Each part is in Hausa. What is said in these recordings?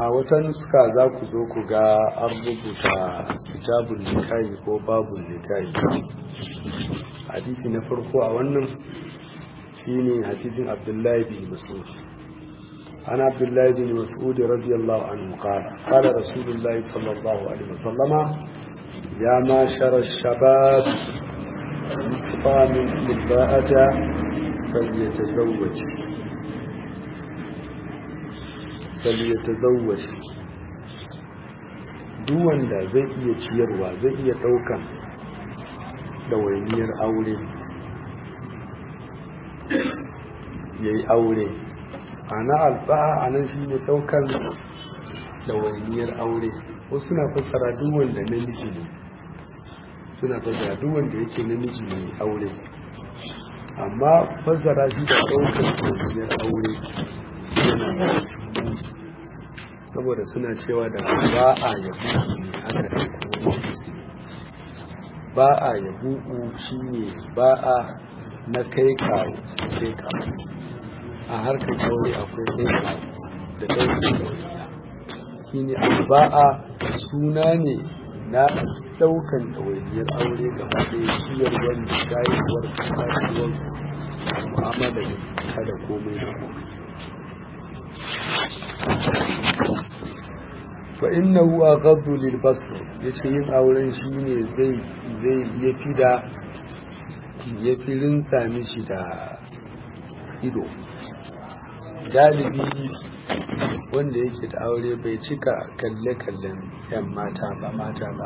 a wata nuska za ku zo ku ga an rubuta kitabun nikahi ko babun nikahi hadisi na farko a wannan shine hadisin abdullahi bin mas'ud عن عبد الله بن مسعود رضي الله عنه قال قال رسول الله صلى الله عليه وسلم يا معشر الشباب من استطاع منكم الباءة فليتزوج فليتزوج duk wanda zai iya ciyarwa zai iya ɗaukan ɗawainiyar aure ya yi aure ana alba'a a nan shi ne ɗaukan ɗawainiyar aure wasu suna fassara duk wanda namiji ne suna fassara duk wanda yake namiji ne aure amma fassara shi da ɗaukan ɗawainiyar aure yana saboda suna cewa da ba a yabu ne aka ɗauko ba a yabu shi ne ba a na kai kawo kai kawo a harkar aure akwai kai kawo da ɗaukar ɗauniya shi ne alba'a suna ne na ɗaukan ɗawainiyar aure gaba ɗaya ciyar wanda shayarwar kasuwar mu'amala da kada komai da komai fa innahu aghaddu lil basr yace yin auren shine zai zai yafi da yafi rinsa mishi da ido galibi wanda yake da aure bai cika kalle kallen yan mata ba mata ba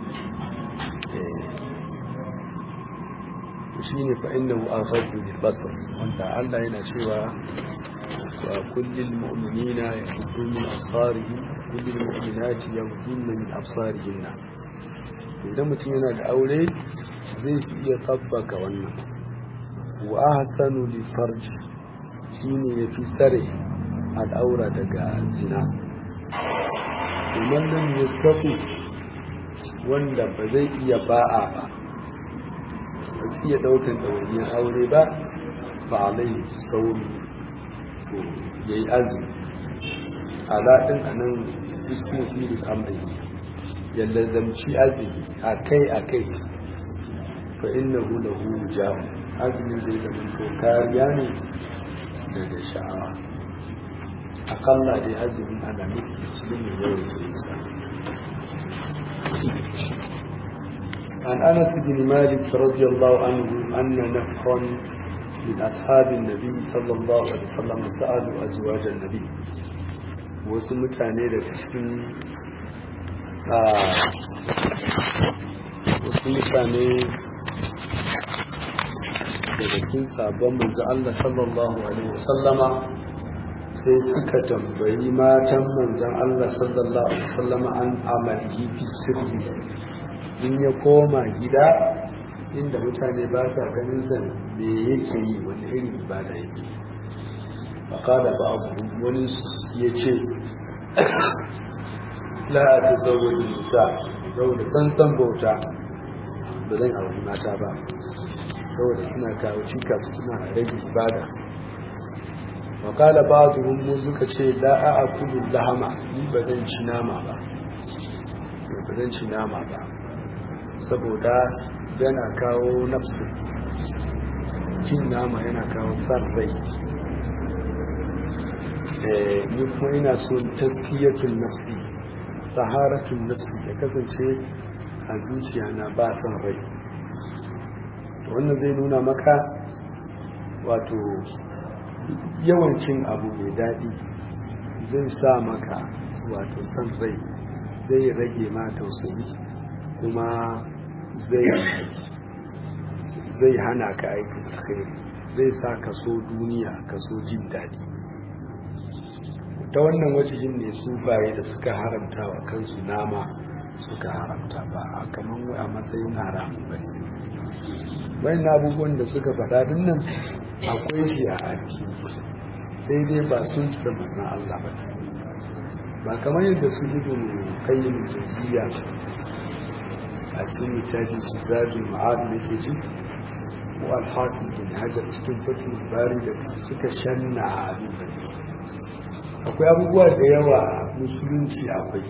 shine fa innahu aghaddu lil basr wanda Allah yana cewa وكل المؤمنين يغضوا من أبصارهم كل المؤمنات يغضن من أبصارهن idan mutum yana da aure zai iya tabbaka wannan wa ahsanu li farj shine yafi tsare al'aura daga zina kuma nan yastafi wanda ba zai iya ba'a ba ba zai iya daukan ɗawainiyar aure ba ba alai sauri ya yi azumi alaɗin a nan ismu filis amri ya lazamci azumi a kai a kai fa inna hu lahu jahu azumin zai zama to kariya ne daga sha'awa akalla dai azumin ana nufi musulmi yawan sa عن انس بن مالك رضي الله عنه ان نفرا من أصحاب النبي صلى الله عليه وسلم سألوا أزواج النبي wasu mutane daga cikin wasu mutane daga cikin sabon manzo Allah sallallahu alaihi wasallama sai suka tambayi matan manzon Allah sallallahu alaihi wasallama an amalihi fi sirri in ya koma gida inda mutane ba sa ganin sa me yake yi wani irin ibada yake faƙada ba abu wani ya ce la a ta zauwa da nisa saboda tsantsan bauta ba zan auri mata ba saboda suna kawo cika suna rage ibada faƙada ba su mu suka ce la a akulu lahama ni ba zan ci nama ba ba zan ci nama ba saboda yana kawo nafsu cin nama yana kawo san rai ni kuma ina so taskiyatun nafsi saharatun nafsi ya kasance a zuciya na ba san rai wannan zai nuna maka wato yawancin abu mai daɗi zai sa maka wato san rai zai rage ma tausayi kuma zai hana ka aikin alkhairi zai sa ka so duniya ka so jin daɗi ta wannan wajen ne sufaye da suka haramta wa kansu nama suka haramta ba a kamar a matsayin haramun ba bayan abubuwan da suka faɗa din nan akwai shi a aiki sai dai ba sun ci da manzan Allah ba ba kamar yadda su ibn qayyim jawziya a cikin littafin su zajin ma'ad da ke ci ko alhakin bin hajar cikin fatin bari da suka shanna a abin da akwai abubuwa da yawa musulunci akwai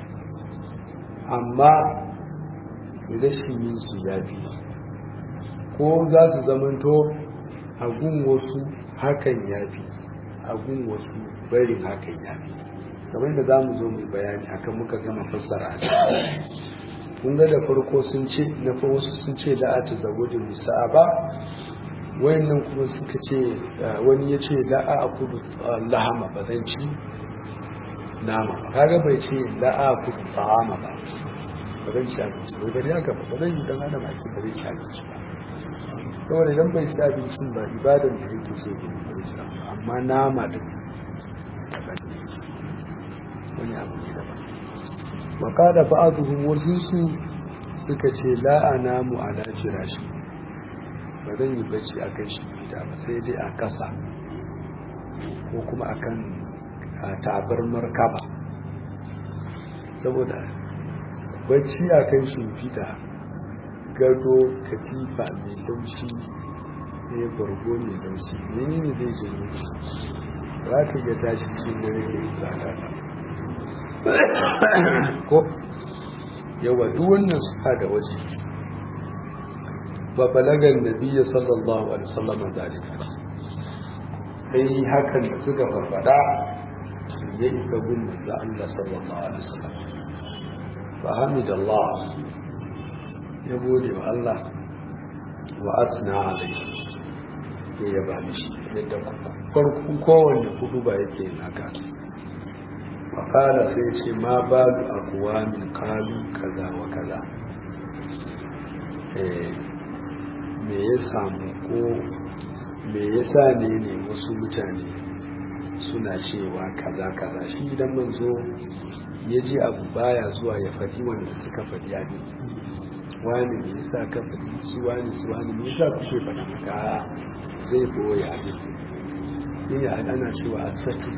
amma rashin yin su ya fi ko za su zamanto a gun wasu hakan ya fi a gun wasu barin hakan ya fi kamar da za mu zo mu bayani akan muka gama fassara kun ga da farko sun ce na fa wasu sun ce da a ta zagojin musa'a ba wayannan kuma suka ce wani ya ce da a kudu lahama ba zan ci nama kaga bai ce da a kudu ta'ama ba ba zan ci abinci bai bari haka ba ba zan yi dan adam ake ba zai ci abinci ba saboda idan bai ci abincin ba ibadan da yake so ne ba zai ci amma nama duk wani abu ne daban wakada ba'aduhum wasu su suka ce la anamu ala firashi ba zan yi bacci akan shi fita ba sai dai a kasa ko kuma akan tabarmar kaba saboda bacci akan shimfiɗa gado katifa mai laushi ne bargo mai laushi menene zai janyo shi za ka ga tashi cikin dare da tsada ko yawa duk wannan suka da waje ba balagan nabiyya sallallahu alaihi wasallam zalika sai hakan da suka farfada ya isa gun da Allah sallallahu alaihi wasallam fa hamidallah ya gode wa Allah wa asna alaihi ya yaba mishi yadda farkon kowanne hudu ba yake haka fakala sai ce ma ba da akuwa min kalu kaza wa kaza me ya samu ko me ya sa ne ne wasu mutane suna cewa kaza kaza shi idan manzo ya ji abu baya zuwa ya faɗi wanda suka faɗi abin wani me yasa ka faɗi su wani su wani me yasa kuke faɗa maka zai boye abin yin ana cewa a satu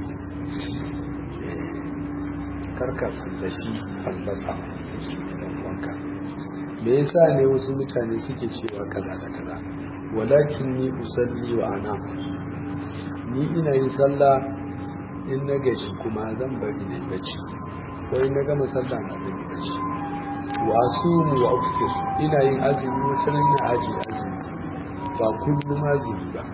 karka fallashi fallasa dan wanka me yasa ne wasu mutane suke cewa kaza da kaza walakin ni usalli wa ana ni ina yin sallah in na gaji kuma zan bari na bacci ko in na gama sallah na zan yi bacci wa asumu wa uftir ina yin azumi wata nan na aji azumi ba kullum azumi ba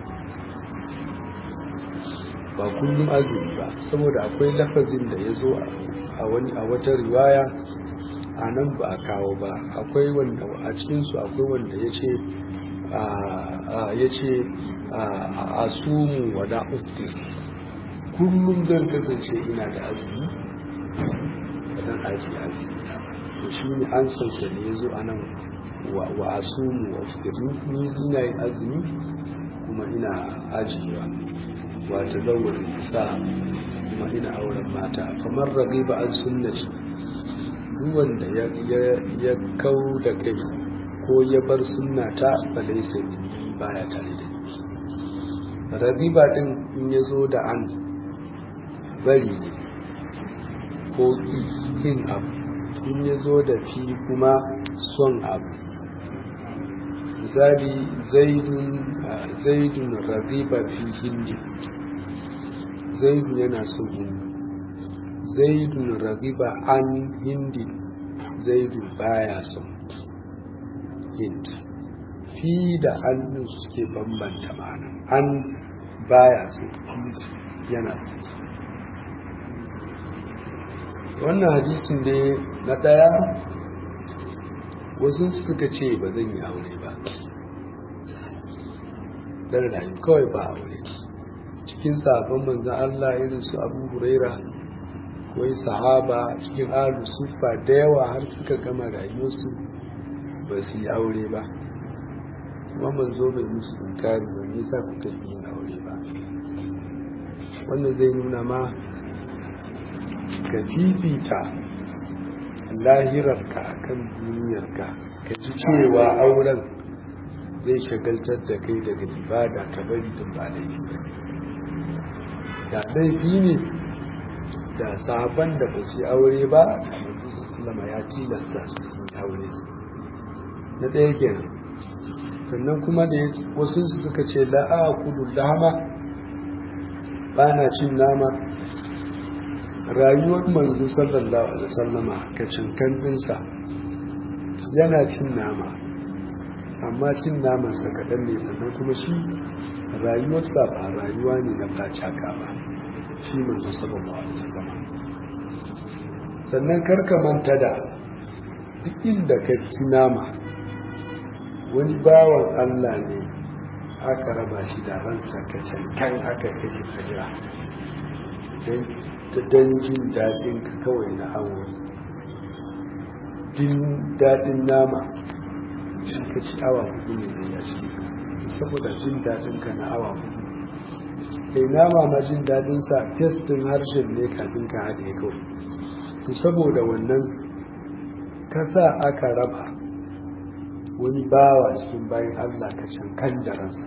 ba kullum azumi ba saboda akwai lafazin da ya zo a wani a wata riwaya a nan ba a kawo ba akwai wanda a cikinsu akwai wanda ya ce ya ce a sumu wa da kullum zan kasance ina da azumi ba zan aji azumi to shi ne an sauke da ya zo a nan wa a sumu wa ni ina yin azumi kuma ina ajiyewa wata zawar sa kuma ina auren mata kamar rabi ba an sunnaci duk wanda ya kau da kai ko ya bar sunnata ba laisa baya tare da ni rabiba din in ya zo da an bari ne ko yin abu in ya zo da fi kuma son abu misali zaidun rabiba fi hindi zaidun yana son hindi zaidun ragiba an hindi zaidun baya son hind fi da hannun suke bambanta ma'ana an baya son hind yana wannan hadisin ne na ɗaya wasu suka ce ba zan yi aure ba dan rayu kawai ba aure cikin sabon manzan Allah irin su abu huraira wai sahaba cikin alu sufa da yawa har suka gama rayuwarsu ba su yi aure ba kuma manzo bai musu inkari ba nisa kuka yi yin aure ba wannan zai nuna ma ka fifita lahirarka kan duniyarka ka ji cewa auren zai shagaltar da kai daga ibada ka bari din ba laifi ba da laifi ne da sahaban da ba su aure ba sallama ya tilasta su yi aure na ɗaya kenan sannan kuma da wasu suka ce la'a kudu lama ba na cin nama rayuwar manzo sallallahu alaihi wasallama ka cinkan dinsa yana cin nama amma cin namansa kaɗan ne sannan kuma shi rayuwarsa ba rayuwa ne na facaka ba shi manzo sallallahu alaihi wasallama sannan karka manta da duk inda ka ci nama wani bawan Allah ne aka raba shi da ransa ka cankan aka kashe sajira don jin daɗin ka kawai na awo jin daɗin nama shi ka ci awa hudu ne da ya ci saboda jin daɗin ka na awa hudu kai nama ma jin daɗin sa testin harshen ne kafin ka haɗe kawai to saboda wannan kasa aka raba wani bawa cikin bayan Allah ka cankan da ransa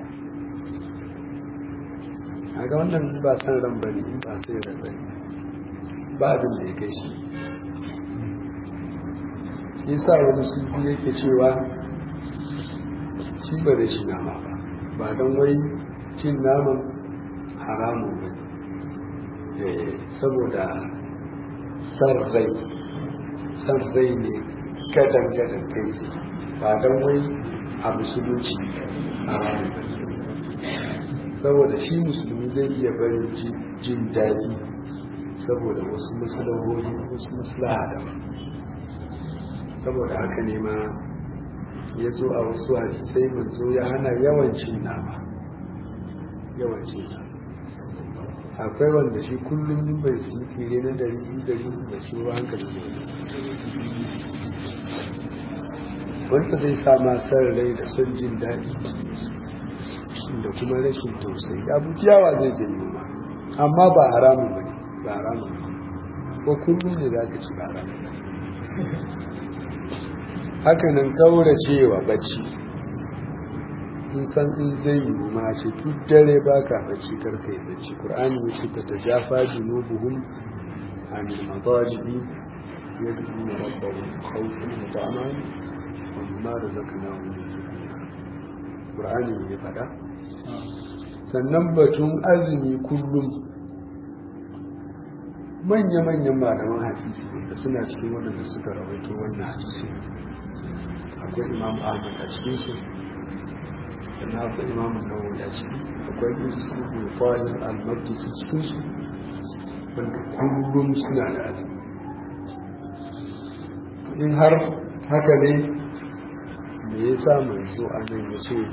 a ga wannan ba san ran bane ba sai ran bane ba abin da ya kai shi yasa wani sufi yake cewa shi ba da shi nama ba ba don wai cin naman haramun ba saboda san rai san rai ne gadan gadan kai ba don wai a musulunci haramun ba saboda shi musulmi zai iya barin jin daɗi saboda wasu maslahohi wasu maslaha da saboda haka ne ma ya zo a wasu hadisai manzo ya hana yawancin nama yawancin nama akwai wanda shi kullum bai su fire na dari biyu dari da shi ruwa hankali ne wanda zai sa masar rai da son jin daɗi da kuma rashin tausayi abu yawa zai janyo ma amma ba haramun ba ne ba haramun ba ko kullum ne za ka ci ba haramun haka nan kauracewa bacci in san in zai yi ma ce duk dare ba ka bacci karka yi bacci ƙur'ani ya ce ta jafa junubuhum an madajibi yadda rabbahum khawfan wa ta'aman wa mimma razaqnahum yunfiqun ƙur'ani ya faɗa sannan batun azumi kullum manya-manyan malaman hadisi da suna cikin waɗanda suka rawaito wannan hadisi akwai imam ahmad a cikin su sannan akwai imam nawawi a ciki akwai isu ibn fa'il al-maqdisi cikin su wanda kullum suna da azumi in har haka ne me yasa manzo a nan ya ce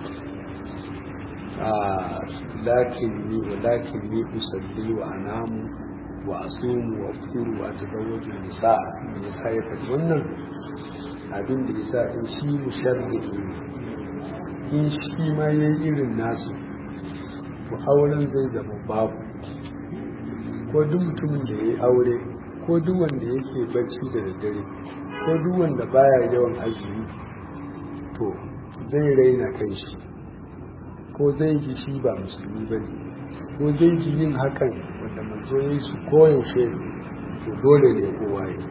lakin ni wa lakin ni usalli wa anamu wa asumu wa aftiru wa tazawwaju nisa me yasa ya faɗi wannan abin da yasa in shi musharrihi ne in shi ma yayi irin nasu to auren zai zama babu ko duk mutumin da yayi aure ko duk wanda yake bacci da daddare ko duk wanda baya yawan azumi to zai raina kai shi ko zai ji shi ba musulmi ba ne ko zai ji yin hakan wanda manzo ya yi su koyaushe to dole ne kowa ya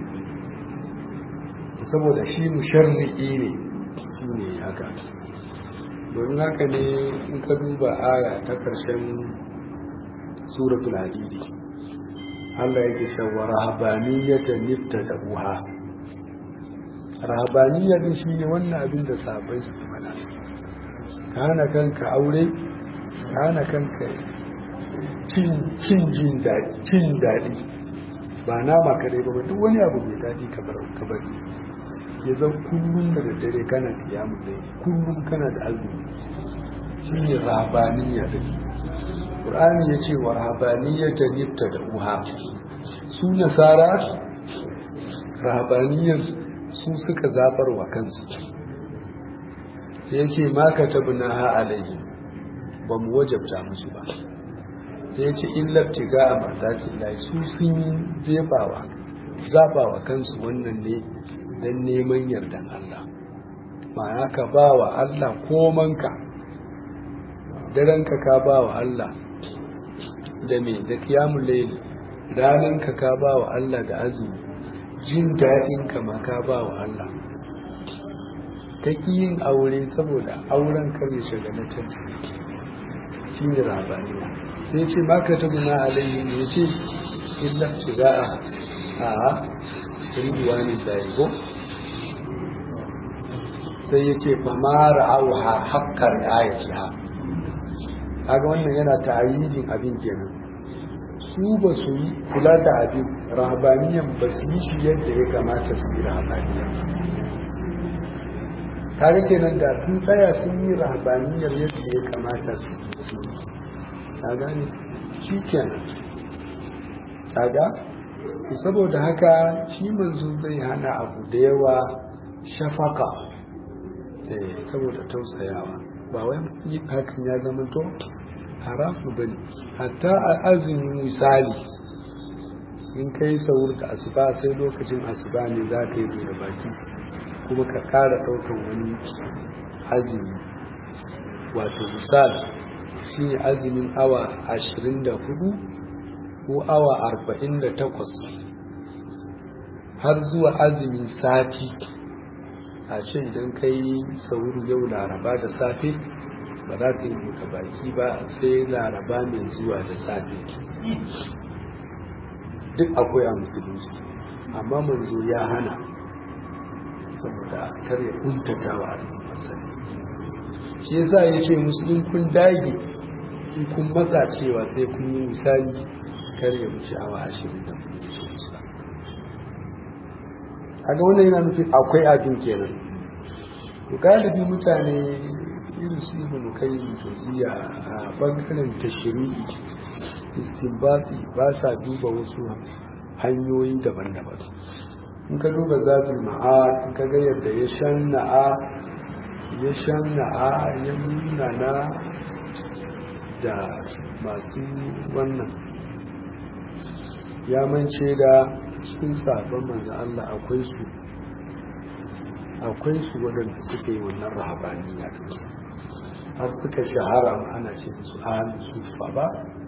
saboda shi musharri'i ne shi ne haka domin haka ne in ka duba aya ta karshen suratul hadidi Allah yake cewa rahabaniyatan niftadaha rahabaniya din shine wannan abin da sahabbai su faɗa ka hana kanka aure ka hana kanka cin jin daɗi cin daɗi ba nama kadai ba duk wani abu mai daɗi ka bar ka bari ya zan kullum da daddare kana kiyamu da kullum kana da azumi shine rahabaniya din Qur'ani ya ce wa rahabaniya ta nifta da uha su nasara rahabaniyar su suka zabar wa kansu sai ce ma ka tabna ha alayhi ba mu wajabta musu ba sai ce illa tiga a mardatin lai su sun jefawa zabawa kansu wannan ne don neman yardan Allah ma'ana ka ba wa Allah komanka daranka ka ba wa Allah da me da kiyamun laili rananka ka ba wa Allah da azumi jin daɗinka ma ka ba wa Allah ta yin aure saboda auren kare shagalatar shi ne rabaniya sai ce maka ta guna alayhi ne ce illa shiga'a a ridwanin da ko sai ya ce fa ma ra'auha haqqar ayatiha kaga wannan yana ta'ayyidin abin kenan su ba su yi kula da abin rahabaniyan ba su yi shi yadda ya kamata su yi rahabaniyan kaga kenan da sun tsaya sun yi rahabaniyar yadda ya kamata su yi ka gane shi kenan kaga saboda haka shi manzo zai hana abu da yawa shafaka saboda tausayawa ba wai yi hakan ya zama to haramu bane hatta a azumin misali in kai saur da asuba sai lokacin asuba ne za ka yi da baki kuma ka kara ɗaukan wani azumi wato misali shi ne azumin awa ashirin da hudu ko awa arba'in da takwas har zuwa azumin sati a ce idan ka yi sauru yau laraba da safe ba za ka yi buɗe baki ba sai laraba mai zuwa da safe duk akwai a musulunci amma manzo ya hana saboda kar ya kuntata wa masani shi yasa ya ce musulun kun dage in kun matsa cewa sai kun yi misali kar ya wuce awa ashirin da kaga wannan yana nufin akwai abin kenan to galibi mutane irin su ibn kayyim jawziya a bangaren tashri'i istinbati ba sa duba wasu hanyoyi daban-daban in ka duba zatul ma'ad in ka ga yadda ya shanna'a ya shanna'a ya nuna na da masu wannan ya mance da cikin sabon manzo Allah akwai su akwai su waɗanda suka yi wannan rahabaniya har suka shahara ana ce su ahli sufa ba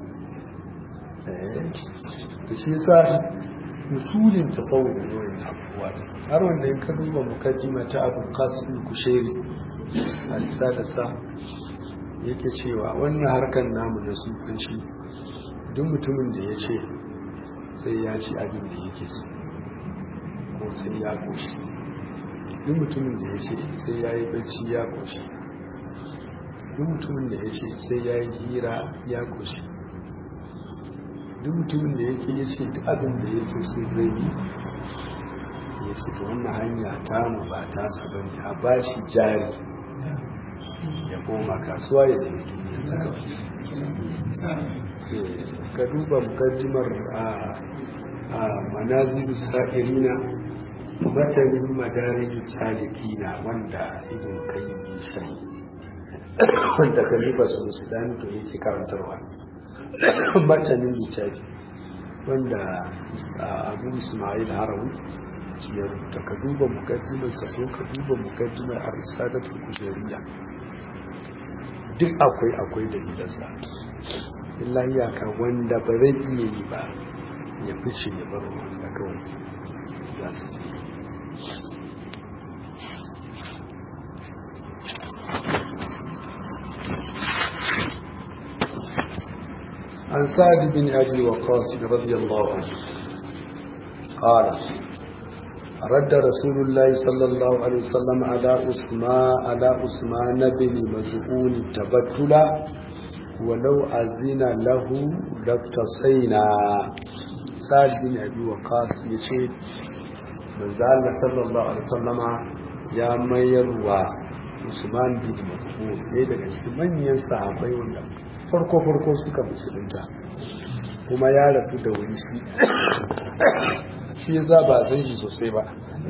da shi sa usulin tafawu da yawan abubuwa har wanda in ka duba mukaddima ta abu qasim kushairi a lissa da sa yake cewa wannan harkar namu na sufanci duk mutumin da ya ce sai ya ci abin da yake so ko sai ya koshi duk mutumin da ya ce sai ya yi bacci ya koshi duk mutumin da ya ce sai ya yi hira ya koshi duk mutumin da yake ya ce duk abin da yake so zai yi ya ce to wannan hanya ta mu ba ta su ba ne a ba shi jari ya koma kasuwa ya nemi duniya ka duba mukaddimar a manazilu sa'irina matanin madarin salikina wanda ibn kayyim shari wanda kalifa su musulani to yake karantarwa matanin littafi wanda abu ismail harawi ya rubuta ka duba mukaddimar ka so ka duba mukaddimar arisadatul kujeriya duk akwai akwai da gidansa illa iyaka wanda ba zai iya yi ba ya fice ya bar wanda kawai za su عن سعد بن أبي وقاص رضي الله عنه قال رد رسول الله صلى الله عليه وسلم على عثمان على عثمان بن مزعون التبتل ولو أذن له لاقتصينا سعد بن أبي وقاص يشهد من زال صلى الله عليه وسلم يا ميروا عثمان بن مزعون ɗaya daga cikin manyan sahabbai wanda farko farko suka musulunta kuma ya rasu da wuri shi shi za ba san shi sosai ba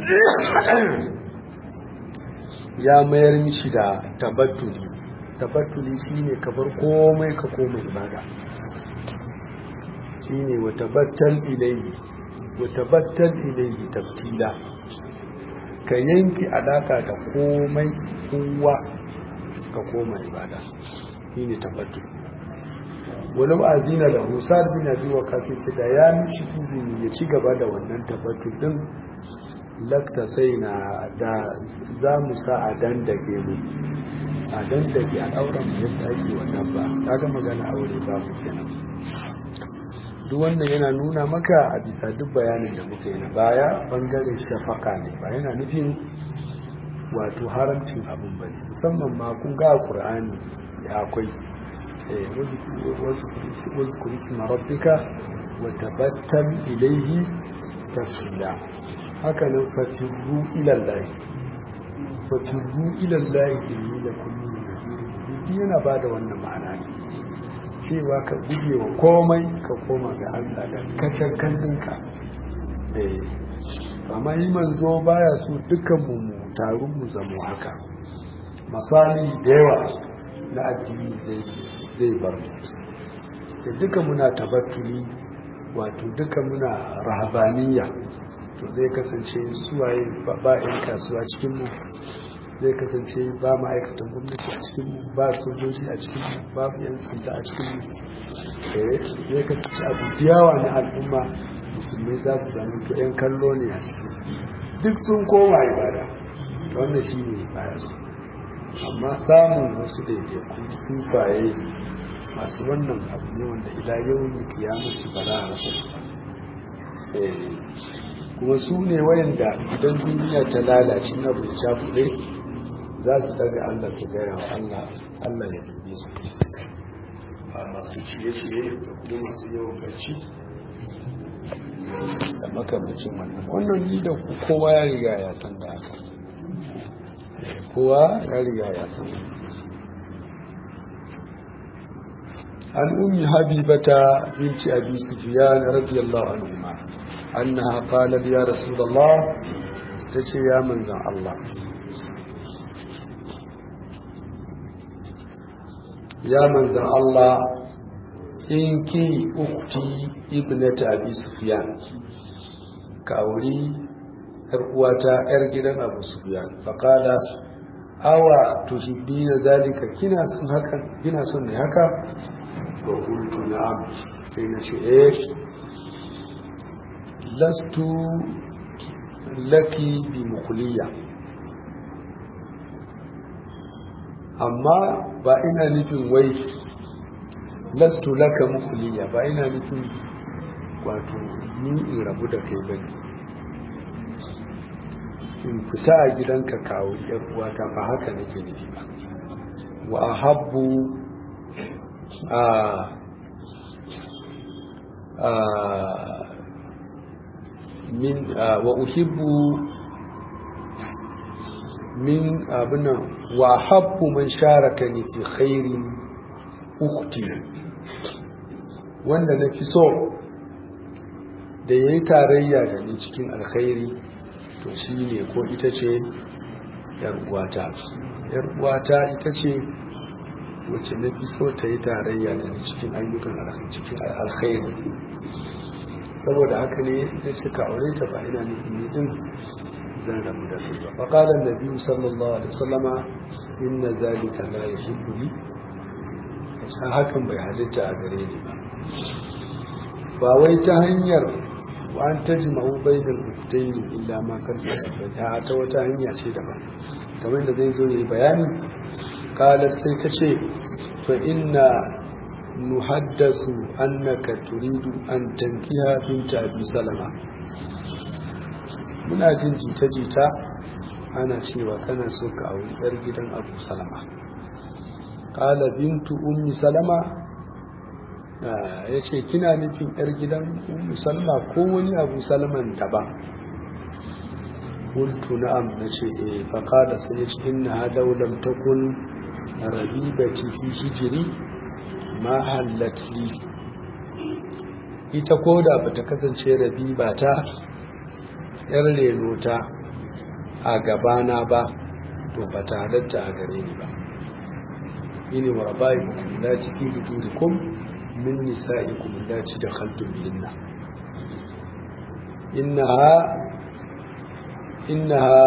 ya mayar mishi da tabattuli tabattuli shine ka bar komai ka koma ibada shine wa tabattal ilayhi wa tabattal ilayhi tabtila ka yanki alaka da komai kowa ka koma ibada shine tabattul wani azina da husar bin abi wa kafin da ya mishi izini ya ci gaba da wannan tabattul din lakta sai na da za mu sa a dandage mu a dandage a ɗauran mu yadda ake wannan ba ta ga magana aure ba mu kenan duk wannan yana nuna maka a bisa duk bayanin da muka yi na baya bangaren shafaka ne ba yana nufin wato haramcin abin ba musamman ma kun ga qur'ani ya akwai wasu kurisi marabbika wa tabattal ilaihi tafsila haka nan fatirru ila Allah fatirru ila Allah inni lakum min yana bada wannan ma'ana ne cewa ka guje wa komai ka koma ga Allah da kacar kandinka amma yi manzo baya so dukkan mu mu taru mu zamo haka misali da yawa na addini zai bar mu da duka muna tabattuli wato duka muna rahabaniya to zai kasance suwaye ba 'yan kasuwa cikin mu zai kasance ba ma'aikatan gwamnati a cikin mu ba sojoji a cikin mu babu 'yan sanda a cikin mu zai kasance abu yawa na al'umma musulmai za su zama to 'yan kallo ne a cikin duk sun koma ibada wannan shi ne baya amma samun wasu daidaiku sufaye masu wannan abu ne wanda ila yau ne kiyamata ba za a rasa kuma su ne wayanda idan duniya ta lalace na bai cakuɗe za su daga Allah ta gaya wa Allah Allah ya dube su a masu ciye-ciye da kuma masu yawan bacci da makamacin wannan wannan ni da kowa ya riga ya san da haka kowa ya riga ya san عن أم حبيبة بنت أبي سفيان رضي الله عنهما أنها قالت يا رسول الله تشي يا من الله يا من الله إنك أختي ابنة أبي سفيان كأولي أرقواتا أرجلا أبو سفيان فقال أوا تحبين ذلك كنا سن هكا كنا سن هكا وقلت نعم حين شئت لست لك بمخلية amma ba ina nufin wai lastu laka mukhliya ba ina nufin wato ni in rabu da kai bane in fita a gidanka kawo yar uwata ba haka nake nufi ba wa ahabbu a min wa uhibbu min abinan wa habbu man sharaka ni fi khairin ukti wanda na fi so da ya yi tarayya da ni cikin alkhairi to shi ne ko ita ce uwata uwata ita ce wacce na fi so ta yi tarayya da ni cikin ayyukan cikin alkhairi saboda haka ne da suka aure ta ba ina nufin ni din zan rabu da su ba faqala an-nabi sallallahu alaihi wasallama inna zalika la yuhibbu li hakan bai halitta a gare ni ba ba wai ta hanyar wa an tajma'u bainal uktayn illa ma kan ta ta wata hanya ce daban kamar da zai zo yi bayani qalat sai ta ce fa inna nuhaddathu annaka turidu an tankiha binta abi salama muna jin jita-jita ana cewa kana so ka auri yar gidan abu salama qala bintu ummi salama ya ce kina nufin yar gidan ummi salama ko wani abu salaman daban qultu na'am nace eh fa qala sai ce inna dawlam takun rabibati fi hijri ma hallat li ita koda bata kasance rabiba ta yar renota a gabana ba to ba ta halatta a gare ni ba ini wa rabai ku la ciki buturikum min nisa'ikum allati dakhaltum bihinna innaha innaha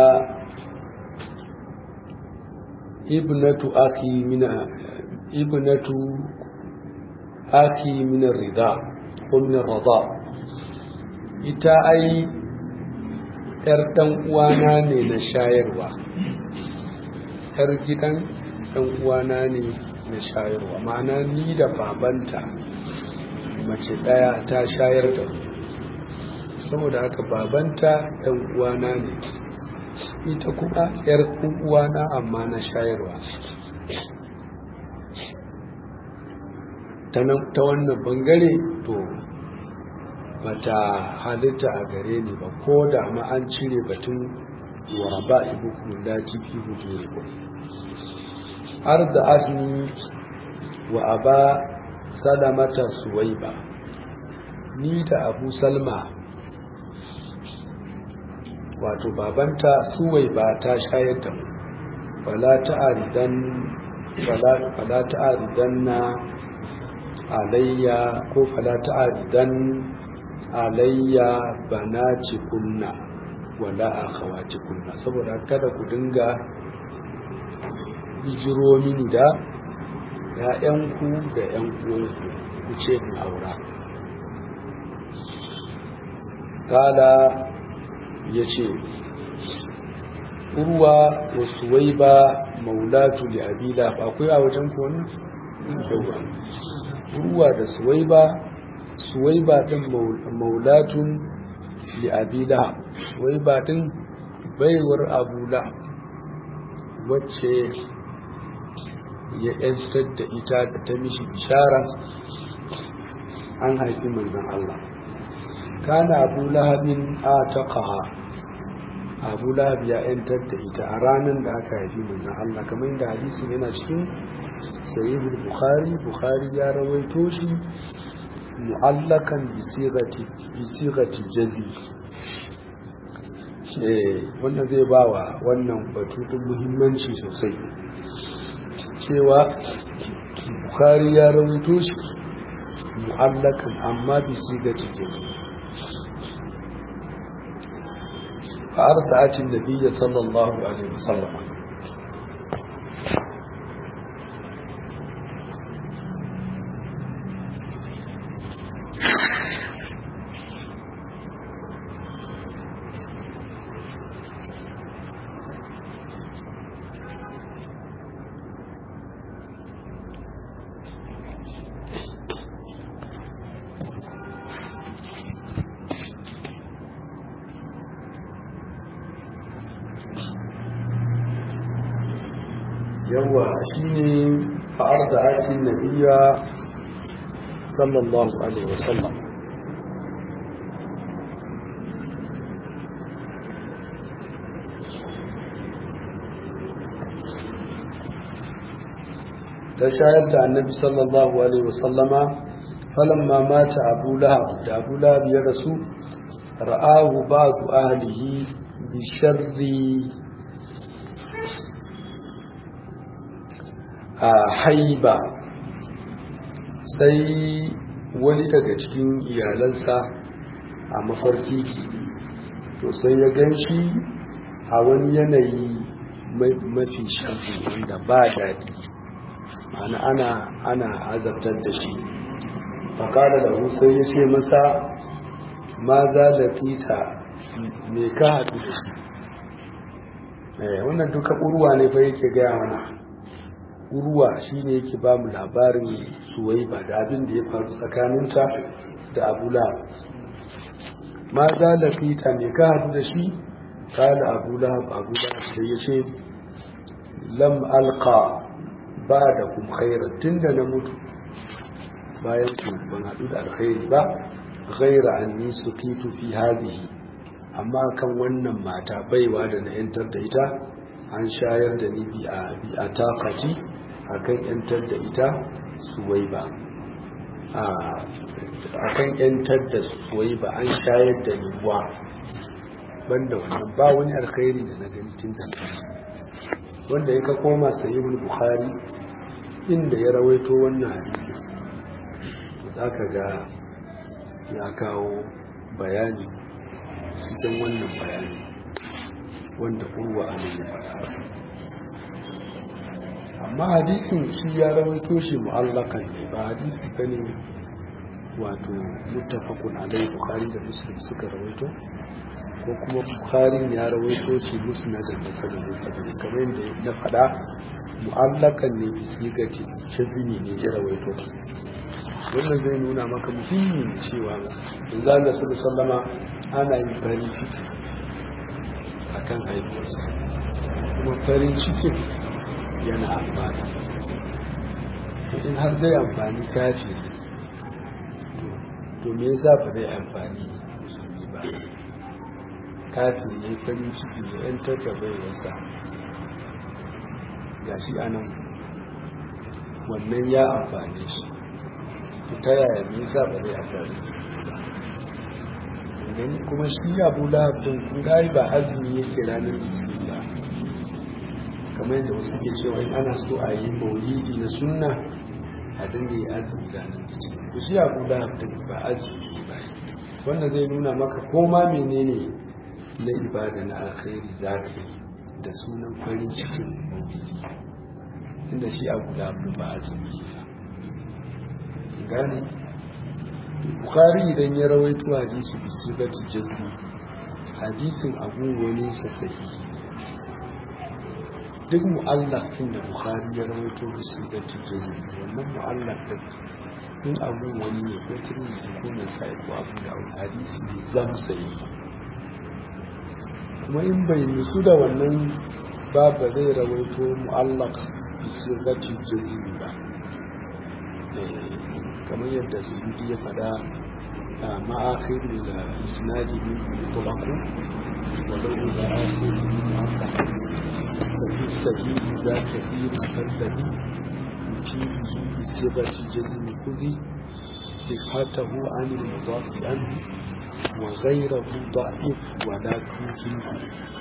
ibnatu akhi min ibnatu akhi min ar-ridha ko min ar-radha ita ai ‘yar ɗan uwana ne na shayarwa, ‘yar gidan ɗan uwana ne na shayarwa, ma'ana ni da babanta mace ɗaya ta shayar da saboda haka babanta ɗan uwana ne ita kuma ‘yar uwana amma na shayarwa ta wannan bangare to bata halitta a gare ni ba ko da ma an cire batun wa ba ibu kula fi hujuri ko har da azmi wa aba salamata suwaiba ni da abu salma wato babanta suwaiba ta shayar da mu fala ta'aridan fala ta'aridan na alayya ko fala ta'aridan alayya banati kunna wala akhawati kunna saboda kada ku dinga bijiro mini da ‘ya'yanku da ‘yan uwanku ku ce in aura kala ya ce urwa wa suwaiba maulatu li abila akwai a wajen ku wannan urwa da suwaiba suwaiba din maulatun li abila suwaiba din baiwar abula wacce ya yantar da ita da ta mishi bishara an haifi manzon Allah kana abu lahabin a taqaha abu lahab ya yantar da ita a ranar da aka haifi manzon Allah kamar yadda hadisin yana cikin sahihul bukhari bukhari ya rawaito shi mu'allakan bi sigati jazi wannan zai ba wa wannan batutun muhimmanci sosai cewa bukhari ya rawaito shi mu'allakan amma bi sigati jazi فأرضعت النبي صلى الله عليه وسلم yawa shi ne fa'ar da ake nabiya sallallahu alaihi wasallam ta shayar da annabi sallallahu alaihi wasallama falamma mata abu lahab da abu lahab ya rasu ra'ahu ba'du ahlihi bi sharri a haiba sai wani daga cikin iyalansa a mafarki to sai ya gan shi a wani yanayi mafi shafi wanda ba daɗi ana ana ana azabtar da shi fakada da sai ya ce masa ma za da fita me ka haɗu da shi wannan duka urwa ne fa yake gaya mana urwa shine yake ba mu labarin suwaiba da abin da ya faru tsakaninta da abula ma za da fita me ka haɗu da shi kala abula abula sai ya ce lam alqa ba da kum khairan tunda na mutu bayan ku ban haɗu da alkhairi ba ghaira anni sukitu fi hadhihi amma kan wannan mata baiwa da na yantar da ita an shayar da ni bi a bi a takati akan yantar da ita suwaiba a akan yantar da suwaiba an shayar da ni wa banda wannan ba wani alkhairi da na gani tun da wanda ya ka koma sahihul bukhari inda ya rawaito wannan hadisi za ka ga ya kawo bayani cikin wannan bayani wanda urwa a ya faɗa amma hadisin shi ya rawaito shi mu'allakan ne ba hadisi bane wato muttafaqun alai bukhari da muslim suka rawaito ko kuma bukhari ya rawaito shi musnadan da sanadin sabili kamar yadda na faɗa mu'allakan ne bi sigati shazini ne ya rawaito wannan zai nuna maka muhimmin cewa in za da su sallama ana yin farin ciki a kan haihuwarsa kuma farin cikin yana amfani in har zai amfani kafi to me yasa ba zai amfani musulmi ba kafi ne farin ciki da yan tattabai wasa ga shi a nan wannan ya amfane shi ta yaya me yasa ba zai amfani gani kuma shi abu lahabin kun ba azumi yake ranar litinin ba kamar yadda wasu ke cewa in ana so a yi maulidi na sunna a dinga yi azumi ranar litinin ku shi abu lahabin ba azumi ba wanda zai nuna maka koma menene na ibada na alkhairi za ka yi da sunan farin cikin maulidi inda shi abu lahabin ba azumi ba gane bukhari idan ya rawaito hadisi bi sifati jazmi hadisin abu wani sa sahihi duk mu'allaq din da bukhari ya rawaito bi sifati jazmi wannan mu'allaq din in abu wani ne ko tirmidhi ko nasai ko abu da hadisi ne zam sai kuma in bai nutsu da wannan ba ba zai rawaito mu'allaq bi sifati jazmi ba kamar yadda suyuti ya fada a ma'akhir da isnadi min mutlaku wa lahu da akhir min mu'akkad fa fi sahihi za ka fi musaddadi yujibu bi sibati jazmi kudi sihatahu an al-mudaf anhu wa ghayruhu da'if wa la tujibu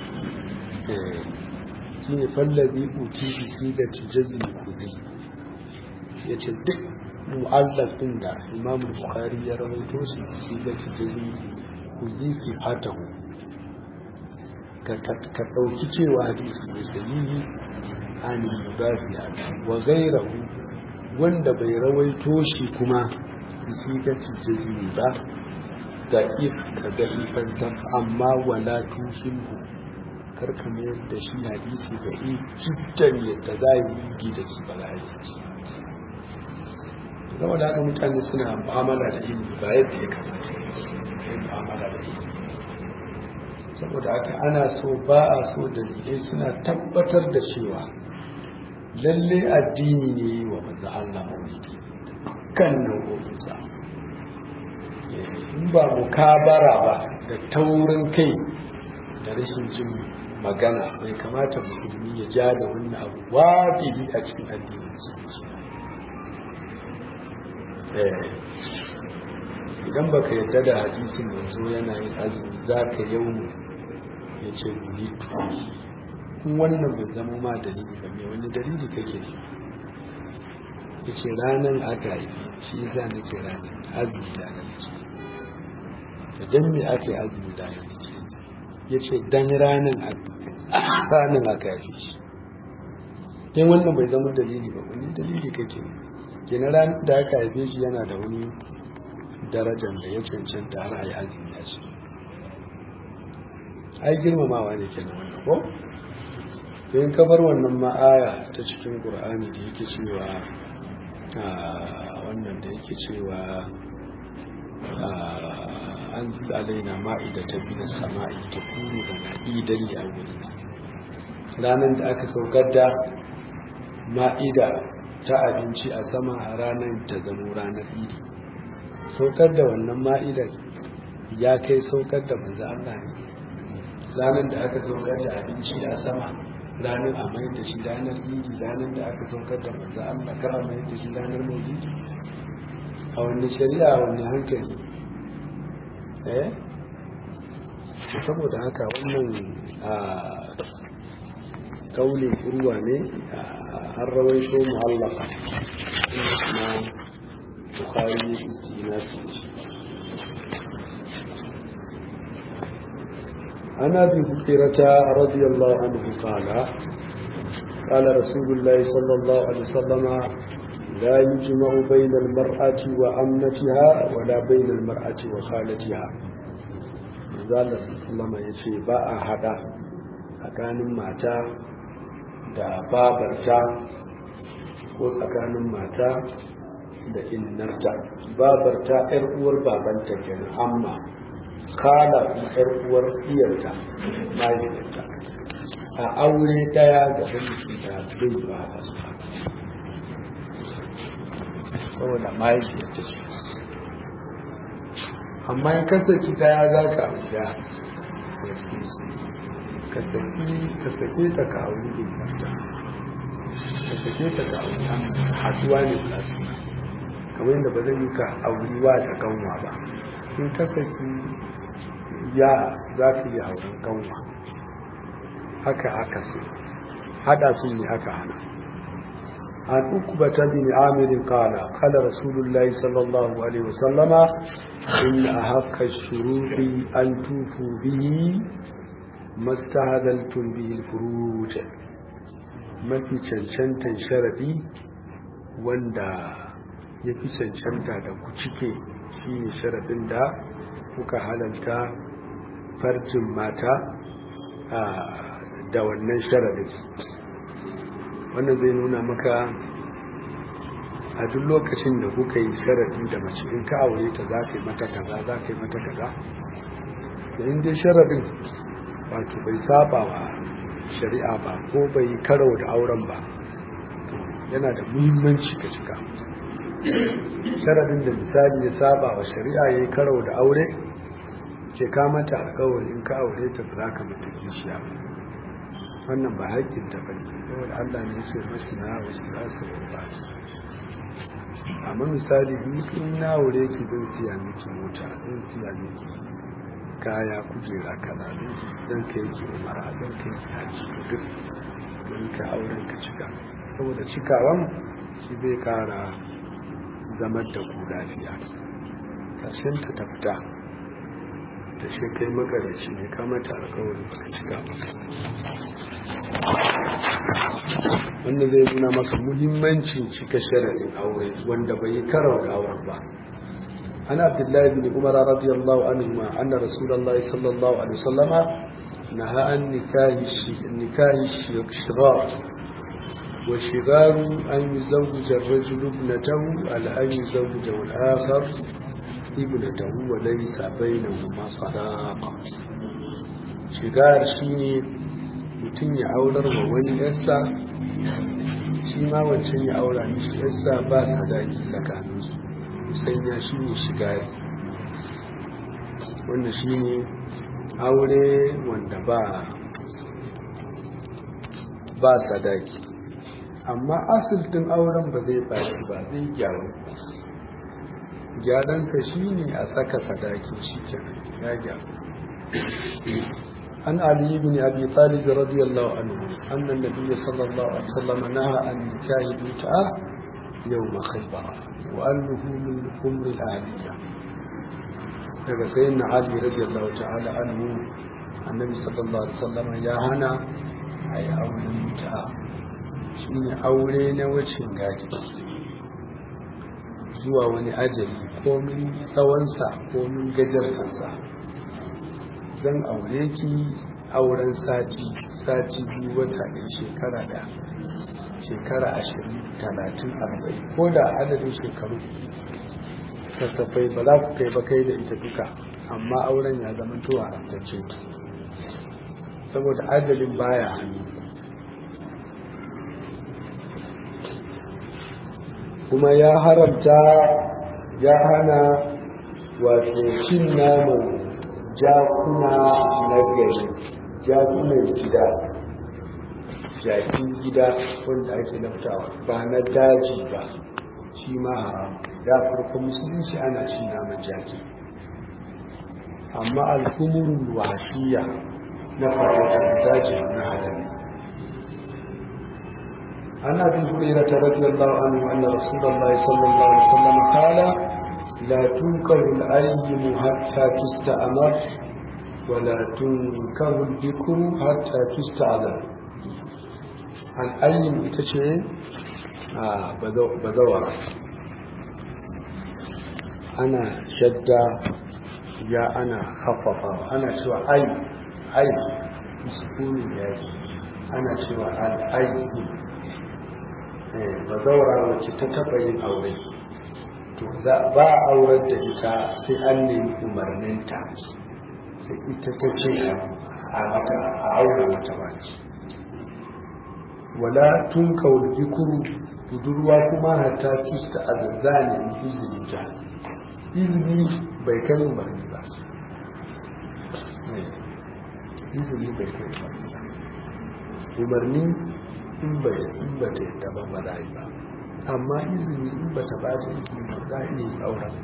shine fallazi uti bi sibati jazmi kudi yace duk mu'allaf din da imam bukhari ya rawaito su shi da jini ku yi fi fatahu ka ɗauki cewa hadisi mai sahihi an mudafi wa gairahu wanda bai rawaito shi kuma shi da jini ba da if ka da ifantar amma wala tushinhu kar ka mayar da shi hadisi da i jiddan yadda za yi da shi ba za a yi zama da haka mutane suna mu'amala da ilimi ba yadda ya kamata yin mu'amala da ilimi saboda haka ana so ba a so dalilai suna tabbatar da cewa lalle addini ne yi wa manzo Allah maulidi kan nau'o'insa in ba mukabara ba da taurin kai da rashin jin magana bai kamata musulmi ya ja da wannan abu wajibi a cikin addinin musulunci idan baka yadda da hadisin yanzu yana yin azumi za ka yau ya ce guri tuwi in wannan bai zama ma dalili ba mai wani dalili kake ne ya ce ranar aka yi shi za na ke ranar azumi da na ce da dan me aka yi azumi da na ce ya ce dan ranar aka yi shi yan wannan bai zama dalili ba wani dalili kake ne kenan ran da aka haife shi yana da wani darajar da ya cancanta har a yi azumi a shi ai girmamawa ne kenan wannan ko to in kabar wannan ma'aya ta cikin qur'ani da yake cewa wannan da yake cewa an zil alaina ma'ida ta bi da sama'i ta kuru da na'idan li awwalina ranar da aka saukar da ma'ida ta abinci a sama a ranar ta zamo ranar idi saukar da wannan ma'idar ya kai saukar da manzo Allah ne ranar da aka saukar da abinci a sama ranar a mai da shi ranar idi ranar da aka saukar da manzo Allah kar a mai da shi ranar maulidi a wani shari'a a wani hankali eh saboda haka wannan a kaulin urwa ne an rawaito mu'allaka na bukhari na عن ابي هريره رضي الله عنه قال قال رسول الله صلى الله عليه وسلم لا يجمع بين المرأة وأمنتها ولا بين المرأة وخالتها قال صلى الله عليه وسلم باء هذا tsakanin mata da babarta ko tsakanin mata da innarta babarta yar uwar babanta kenan amma kala kuma yar uwar iyarta mahaifiyarta a aure daya ga mutum da bai ba a su saboda mahaifiyarta ce amma in kasance daya za ka abuja ka sake ta ka auri innarta ka sake ta ka auri haduwa ne za su kamar yadda ba zai yi ka auri wa da kanwa ba in ka saki ya za ka yi auren kanwa haka haka su hada su ne aka hana an uku ba ta bin amirin kala kala rasulullahi sallallahu alaihi wasallama in a haka shuruɗi an tufu bihi mastahadaltun bihi furuja mafi cancantan sharadi wanda ya fi cancanta da ku cike shi ne sharadin da kuka halalta farjin mata da wannan sharadin wannan zai nuna maka a duk lokacin da kuka yi sharadi da mace in ka aure ta za ka yi mata kaza za ka yi mata kaza da in dai sharadin wato bai saba wa shari'a ba ko bai karau da auren ba yana da muhimmanci ka cika sharadin da misali ya saba wa shari'a ya yi karau da aure ke kamata alkawari in ka aure ta ba za ka mata kishiya wannan ba haƙƙin ta bane saboda Allah ne ya ce masu na wasu za su ba amma misali in na aure ki zan siya miki mota zan siya miki kaya kujera kaza zan kai ki umara zan kai ki haji duk don ka auren ka cika saboda cikawan shi zai kara zamar da ku lafiya ƙarshen ta ta fita da shi kai makarashi ne kamata alkawari baka cika wanda zai nuna maka muhimmancin cika sharaɗin aure wanda bai karau da auren ba an abdullahi bin umar radiyallahu anhu ma anna rasulullahi sallallahu alaihi wasallama naha an nikahi nikahi shirar wa shigaru an yuzawwija ar-rajulu ibnatahu ala an yuzawwija al-akhar ibnatahu wa laysa bainahuma sadaqa shigar shine mutum ya aurar wa wani yarsa shi ma wancan ya aura mishi yarsa ba sadaki tsakaninsu sanya shi ne shigari wanda shi ne aure wanda ba ba sadaki amma asiltin auren ba zai bashi ba zai gyaru gyaransa shi ne a saka sadaki shi kenan ya gyaru عن علي بن أبي طالب رضي الله عنه أن النبي صلى الله عليه وسلم نهى عن نكاح المتعة يوم خيبر وأنه من أمر الأهلية daga sayin na Ali radiyallahu ta'ala anhu annabi sallallahu alaihi wasallam ya hana a yi auren mutu'a shine aure na wacin gadi zuwa wani ajali komin tsawonsa komin gajarsansa zan aure ki auren sati sati biyu wata ɗaya shekara da shekara ashirin talatin arba'in ko da adadin shekaru sassafai ba za ku kai ba kai da ita duka amma auren ya zama to haramtacce saboda ajalin baya hannu kuma ya haramta ya hana wato cin naman jakuna na gari jakunan gida jakin gida wanda ake laftawa ba na daji ba shi ma haram ya farko musulunci ana cin naman jaki amma alkumurul wasiya na farautar daji na halali عن ابي هريره رضي الله عنه ان رسول الله صلى الله عليه وسلم قال لا تنكر الايم حتى تستأمر ولا تنكر الذكر حتى تستعذر الايم itace a bazawara ana shadda ya ana haffafa ana cewa ai ai sukunin yayi ana cewa al-ayi ba zaura wacce ta taɓa yin aure to za ba a aurar da ita sai an nemi umarninta sai ita ta ce a mata a aure mata baki wala tun kawul jikuru budurwa kuma hatta tusta a zazzane izini ta izini bai kai umarni ba izini bai kai umarni ba umarni in bai in ba ta yadda ba ba za ba amma izini in ba ta ba da izini ba za a iya yi auren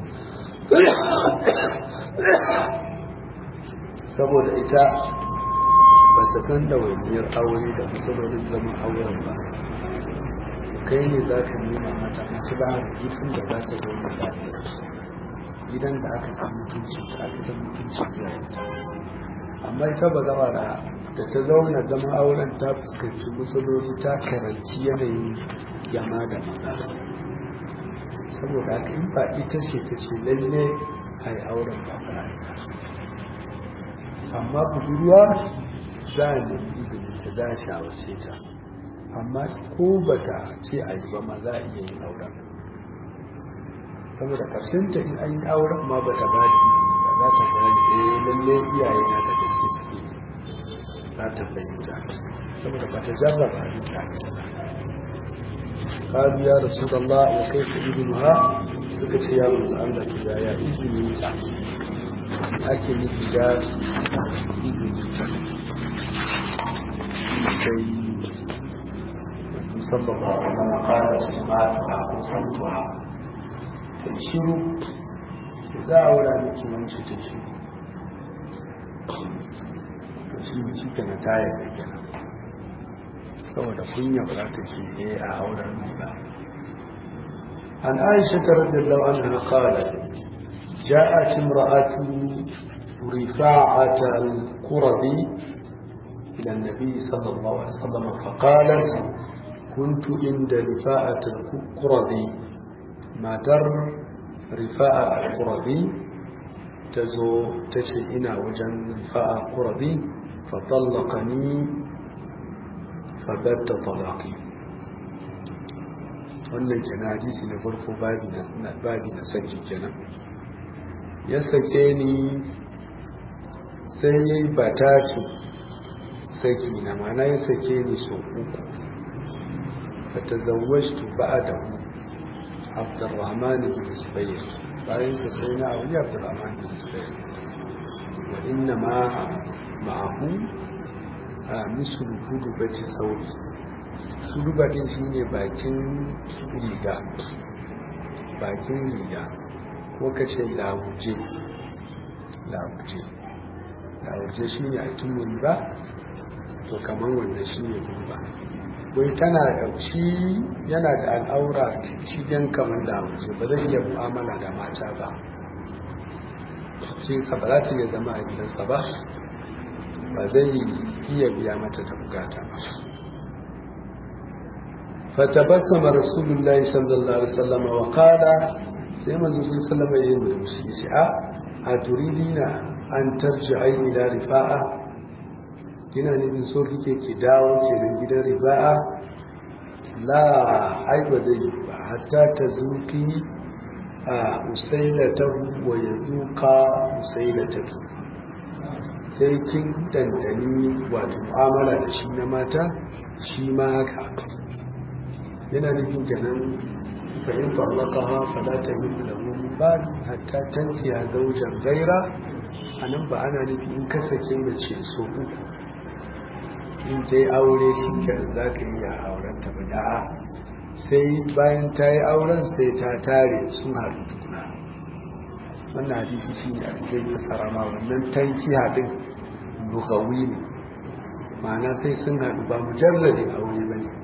saboda ita ba ta san da wainiyar aure da matsalolin zaman auren ba kai ne za ka nuna mata masu ba a gifin da za ta zo da lafiyar gidan da aka san mutunci da aka san mutunci iyayenta amma ita ba zama da da ta zauna zama auren ta fuskanci matsaloli ta karanci yanayin yama da maza saboda haka in ba ita ce ta ce lalle a yi auren ba ba amma budurwa za a nemi izini ta za a shawarce ta amma ko ba ta ce a yi ba ma za a iya yin auren saboda ƙarshen ta in an yi auren ma ba ta ba da izini ba za ta gane eh lalle iyaye na da gaske suke za ta fahimta saboda ba ta jarraba a ta قالوا يا رسول الله وكيف إذنها سكت يا رسول الله إذا يا إذن أكل إذا إذن صلى الله عليه وسلم قال سمعتها وصلتها تشيروا إذا أولى بك من تشيروا shi shi kana tayar da kenan saboda kunya ba za ta ce eh a auren ba an aisha ta radiyallahu anha qalat ja'at imra'atu rifa'at al-qurabi ila an-nabi sallallahu alaihi wasallam faqalat كنت عند رفاعة القرظي ما در رفاعة القرظي تزو تشئنا وجن رفاعة القرظي فطلقني فبت طلاقي wannan kenan hadisi na farko babi na saki kenan ya sake ni sai ya yi batatu saki na mana ya sake ni so uku fata zawajtu ba'adahu abdurrahman bin zubair bayan ka sai na auri abdurrahman bin zubair wa inna ma ma'ahu a misulu hudu bace sauri suluba din shine bakin riga bakin riga ko ka ce lawuje lawuje lawuje shine a tumun ba to kamar wannan shine gurba wai tana shi yana da al'aura shigen kamar lawuje ba zai iya mu'amala da mata ba shi ka ba za ta iya zama a gidansa ba ba zai iya biya mata ta bukata ba فتبسم رسول الله صلى الله عليه وسلم وقال سيما رسول الله صلى الله عليه وسلم أتريدين أن ترجعي إلى رفاعة kina nufin so kike ki dawo kenan gidan riba'a la ai ba zai yi ba hatta ta zuki a usaila ta wa ya zuka usaila ta sai kin dandani wato mu'amala da shi na mata shi ma haka yana nufin kenan fahim farlakaha fala ta yi da ba hatta tantiya zaujan gaira a nan ba ana nufi in ka sake mace so uku in ta yi aure shi za ka iya auren ta ba da'a sai bayan ta yi auren sai ta tare sun haɗu tukuna wannan hadisi shi ne a cikin sarama wannan tanki haɗin lugawi ne ma'ana sai sun haɗu ba mujalladin aure ba ne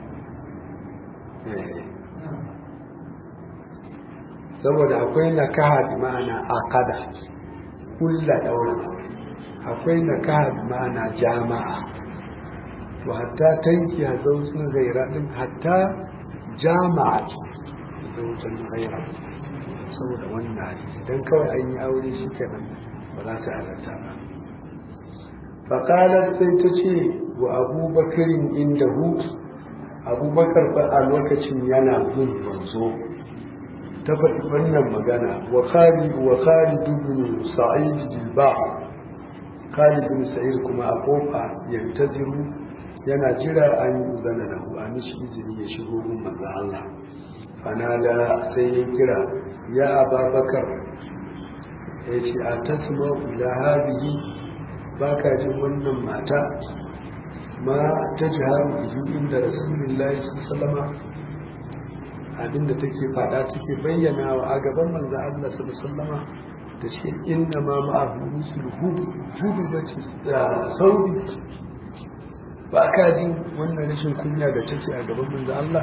saboda akwai nakaha bi ma'ana aqada kulla daura akwai nakaha bi ma'ana jama'a to hatta tanki a zautun gaira din hatta jama'a zautun gaira saboda wannan hadisi dan kawai an yi aure shi kenan ba za ta halarta ba faƙalar sai ta ce wa abubakarin inda hu abubakar ba a lokacin yana gun manzo ta faɗi wannan magana wa khalid wa khalid ibn sa'id jilba khalid ibn sa'id kuma a kofa yantaziru yana jira an yi uzana lahu a mishi izini ya shigo gun manzo Allah fanala sai ya kira ya ababakar ya ce a tasma ila hadihi baka jin wannan mata ma ta jiharu ihu inda rasulullahi sallama abinda take fada take bayyana wa a gaban manzo Allah sallama da shi inna ma ma'ahu rusul hudu hudu bace saudi ba ka jin wannan rashin kunya da take a gaban manzo Allah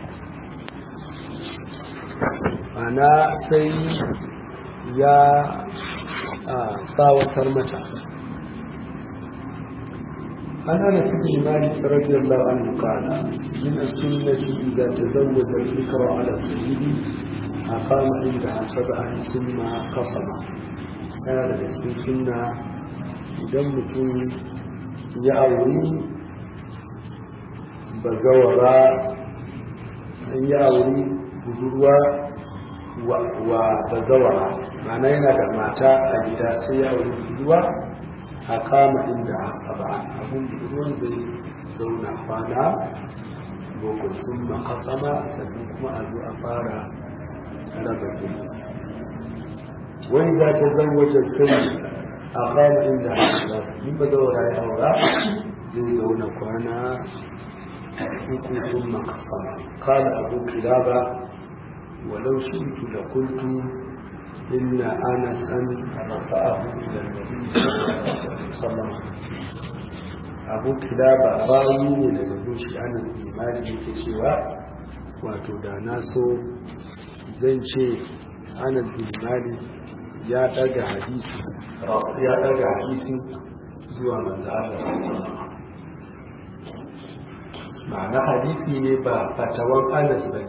ana sai ya tsawatar mata أنا أنس بن مالك رضي الله عنه قال من السنة إذا تزوج الفكر على السيد أقام عندها سبعا ثم قسم هذا في السنة إذا مكن يأوي بزورا يأوي بزروا وبزورا معناه yana da mata a gida sai ya auri budurwa a kama inda haka ba abin ruwan zai zauna kwana boko sun makasama sannan kuma a zo a fara raba gini wani za ta zan wajen kai a kama inda haka ba in ba zaura ya aura zai zauna kwana uku sun makasama kala abu kilaba walau shi da kultu إن أنسا رفعه إلى النبي صلى الله عليه وسلم abu kilaba rayu ne daga zuci anan imani yake cewa wato da na so zan ce anan imani ya daga hadisi ya daga hadisi zuwa manzo Allah ma'ana hadisi ne ba fatawan anas ba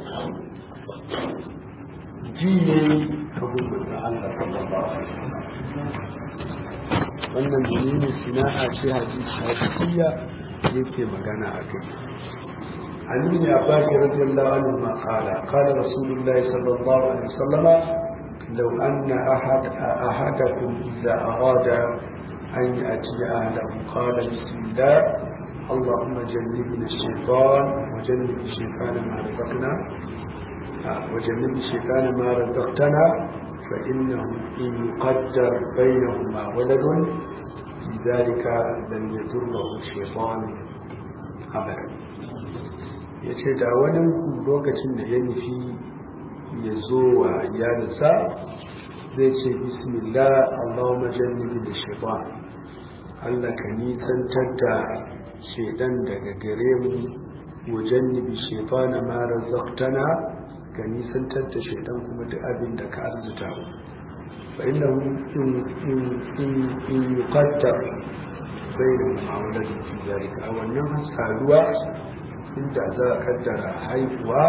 ji ne abin manzo Allah sallallahu alaihi wasallam wannan dalilin sina'a ce hadisiya yake magana a kai عن ابن عباس رضي الله عنهما قال قال رسول الله صلى الله عليه وسلم لو أن أحد أحدكم إذا أراد أن يأتي أهله قال بسم الله اللهم جنبنا الشيطان وجنب الشيطان ما رزقنا وجنب الشيطان ما رزقتنا فإنه إن يقدر بينهما ولد لذلك لم يضره الشيطان أبدا yace da wani lokacin da ya nufi ya zo wa iyalinsa zai ce bismillah allahumma jannibi da shaitan allah ka nisantar da shaidan daga gare mu wa jannibi shaitan ma razaqtana ka nisantar da shaidan kuma duk abin da ka arzuta mu fa innahu in in in yuqaddar bainahum ma'amalatin fi zalika a wannan saduwa inda za a kaddara haihuwa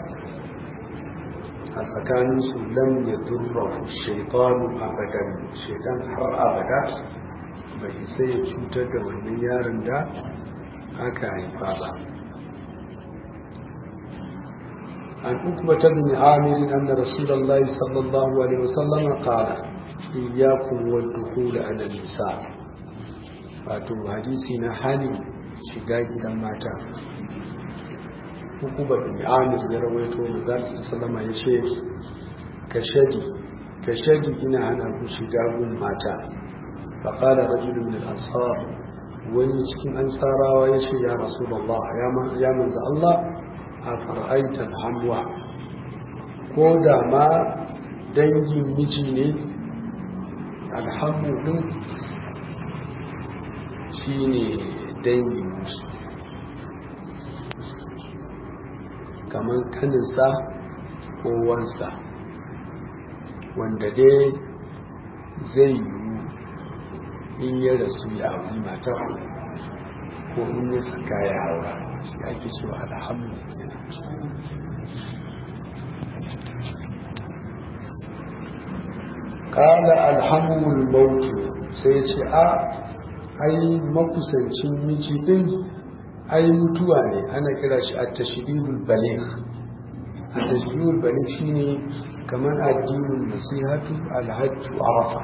a tsakanin su lam ya durra shaitanu abadan shaitan har abada bai sai ya cutar da wannan yaron da aka haifa ba عن عقبة بن عامر أن رسول الله صلى الله عليه وسلم قال إياكم والدخول على النساء wato hadisi na hali shiga gidan mata hukubar bin amir ya rawaito da zafi salama ya ce ka shadi ka shadi ina hana ku shiga gun mata faƙala rajulun min ansar wani cikin ansarawa ya ce ya rasulullah ya manzo Allah a fara'aitar hamwa ko da ma dangin miji ne alhamu din shi ne dangin miji kamar kaninsa ko wansa wanda dai zai yiwu in ya rasu ya auri matar ko in ya saka ya haura shi ake cewa alhamu kala alhamul mautu sai ce a ai makusancin miji din ai mutuwa ne ana kira shi a tashiribul baligh a tashiribul baligh shine kamar addinin nasihatu alhajju arafa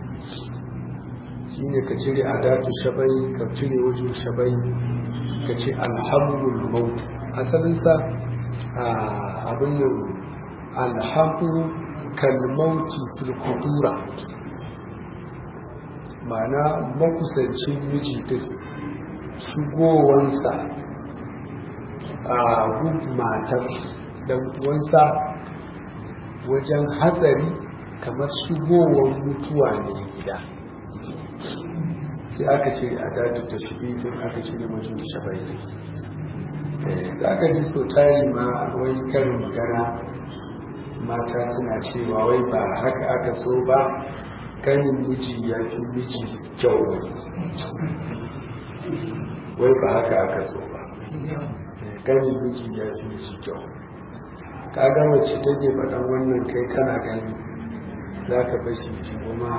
shine ka cire adatu shabai ka cire wajen shabai ka ce alhamdul maut asalinsa abin nan alhamdu kalmauti fil kudura ma'ana makusancin miji din shigowansa a gub matar dan uwansa wajen hatsari kamar shigowar mutuwa ne gida sai aka ce a datu ta shi aka ce ne mutum shabai za ka ji so tari ma wai karin magana mata suna cewa wai ba haka aka so ba kanin miji ya fi miji kyau wai ba haka aka so ba kanin miji ya fi miji kyau ka ga wacce take faɗan wannan kai kana gani za ka bashi shi kuma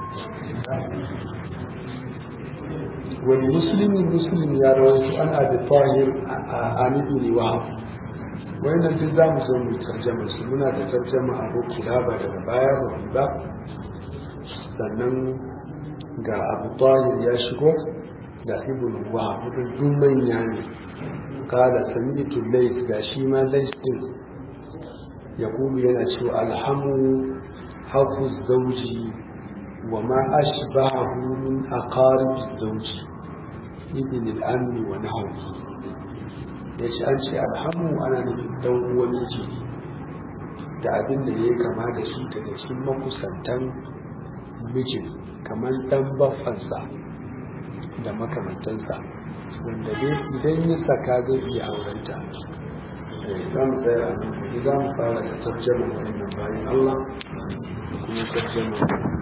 wani musulmi musulmi ya rawaito an abi tahir a ibn wahab wannan duk za mu zo mu tarjama su muna da tarjama abu kilaba daga baya ba ba sannan ga abu tahir ya shigo da ibn wahab duk manya ne kala sami'tu lays ga shi ma lays din ya kuma yana cewa alhamu hafu zauji wa ma ashbahu min aqarib zauji ibn al-ammi wa nahwi ya ce an ce alhamu ana nufin dan uwan miji da abin da ya kama da shi daga cikin makusantan mijin kamar dan baffansa da makamantansa wanda dai idan ya saka zai iya aurenta za mu tsaya a nan za mu fara da tarjama wannan bayan Allah da kuma tarjama